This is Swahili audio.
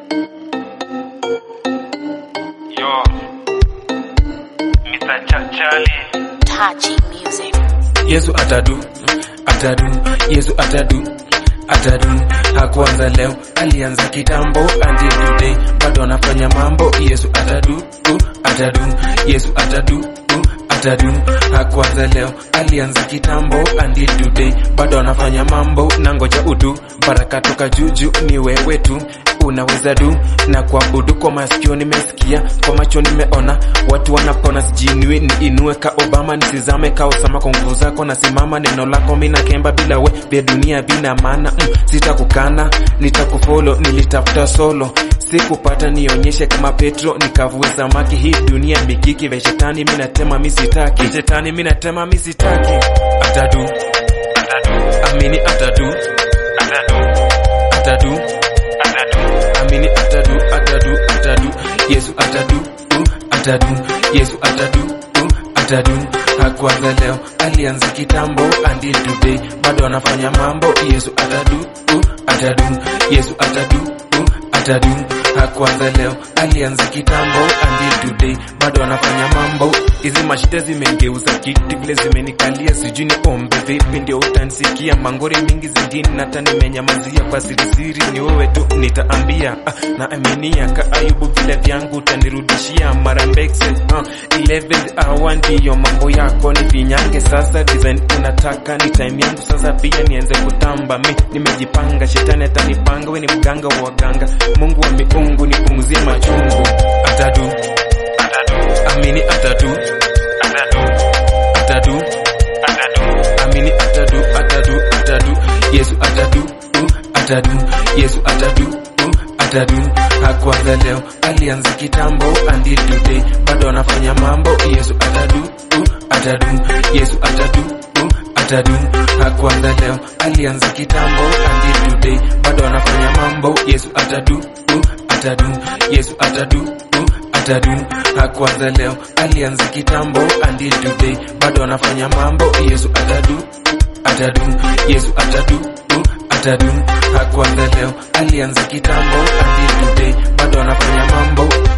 Yo, Mr. Chachali. Tachi Music. Yesu atadu, atadu, Yesu atadu, atadu. Hakuanza leo, alianza kitambo until today, bado anafanya mambo. Yesu atadu, uh, atadu, Yesu atadu, uh, atadu. Hakuanza leo, alianza kitambo until today, bado anafanya mambo. Na ngoja udu, baraka toka juju ni wewe tu unaweza du na kuabudu kwa masikio nimesikia kwa macho nimeona watu wanapona sijinui niinue ka obama nisizame ka usama kwa nguvu zako nasimama neno lako mina kemba bila we vya dunia bina maana mm, sitakukana nitakufolo nilitafuta solo sikupata nionyeshe kama petro nikavue samaki hii dunia mikiki vya shetani minatema misitaki shetani minatema misitaki atadu Atadu, amini atadu atadu, atadu atadu. amini atadu atadu atadu yesu atadu uh, atadu yesu atadu uh, atadu hakuanza leo alianza kitambo until today bado anafanya mambo yesu atadu uh, atadu yesu atadu uh, atadu hakuanza leo alianza kitambo until today bado anafanya mambo hizi mashida zimengeuza kiti vile zimenikalia sijui ni ombe vipi ndio utansikia mangori mingi zingine hata nimenyamazia kwa sirisiri ni wewe tu nitaambia ah, na aminia ka ayubu vile vyangu utanirudishia mara mbekse ah, 11 hour ndiyo mambo yako ni vinyange sasa design unataka ni time yangu sasa pia nianze kutamba mi nimejipanga shetani atanipanga we ni mganga wa waganga mungu wa miungu nipunguzie machungu atadu Atadu, amini atadu atadu, atadu atadu. amini atadu atadu atadu yesu atadu uh, atadu yesu atadu uh, atadu hakuanza leo alianza kitambo until today bado anafanya mambo yesu atadu uh, atadu yesu atadu uh, atadu hakuanza leo alianza kitambo until today bado anafanya mambo yesu atadu uh, atadu yesu atadu uh, atadu hakuanza leo alianza kitambo until today bado anafanya mambo yesu atadu atadu yesu atadu uh, atadu hakuanza leo alianza kitambo until today bado anafanya mambo